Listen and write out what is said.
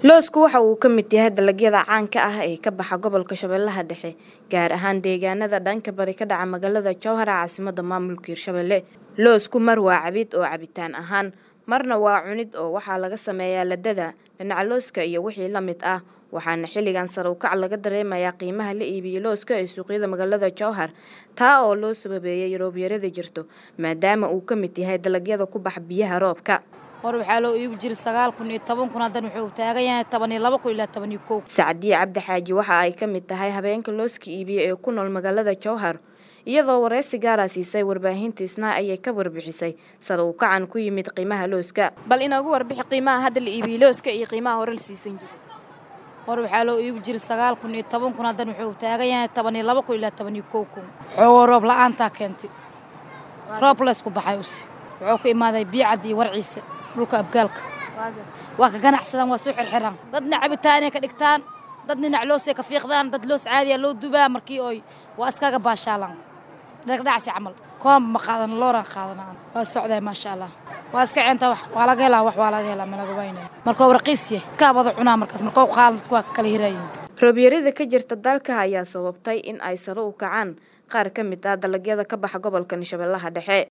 loosku waxa uu ka mid yahay dalagyada caanka ah ee ka baxa gobolka shabeellaha dhexe gaar ahaan deegaanada dhanka bari ka dhaca magaalada jowhar ee caasimada maamulka hirshabelle loosku mar waa cabid oo cabitaan ahaan marna waa cunid oo waxaa laga sameeyaa ladada dhinaca looska iyo wixii la mid ah waxaana xilligan sare u kac laga dareemayaa qiimaha la iibiyey looska ee suuqyada magaalada jowhar taa oo loo sababeeyay roobyarada jirto maadaama uu ka mid yahay dalagyada ku bax biyaha roobka hor waxaa loo iibi jiray sagaal kun iyo toban kun haddan wuxuu taagan yahay toban iyo laba kun ilaa toban iyo kow sacdiye cabdi xaaji waxa ay ka mid tahay habeenka looska iibiye ee ku nool magaalada jowhar iyadoo wareysi gaara siisay warbaahinta isnaa ayay ka warbixisay sare uu kacan ku yimid qiimaha looska bal inoogu warbixi qiimaha hadda la iibiyey looska iyo qiimaha hore la siisan jiray hor waxaa loo iibi jiray sagaal kun iyo toban kun haddan wuxuu taagan yahay toban iyo laba kun ilaa toban iyo kow kun xoogoo roob la-aantaa keentay roob laysku baxay use wuxuu ku imaaday biicad iyo warciisa dhulka abgaalka waa ka ganacsadaan waa soo xirxiraan dadna cabitaanay ka dhigtaan dad dhinac loosay ka fiiqdaan dad loos caadiya loo dubaa markii oy waa iskaga baashaalaan dhagdhacsi camal koomba ma qaadan looran qaadanaan waa socday maasha allah waa iska ceenta wax waa laga helaa wax waa laga helaa malaga waynaya markuu raqiis yahay dadkaa wada cunaa markaas markuu qaadan dadku waa kala hirayiin roobyarada ka jirta dalka ayaa sababtay in ay sare u kacaan qaar ka mid ah dalagyada ka baxa gobolkan shabeellaha dhexe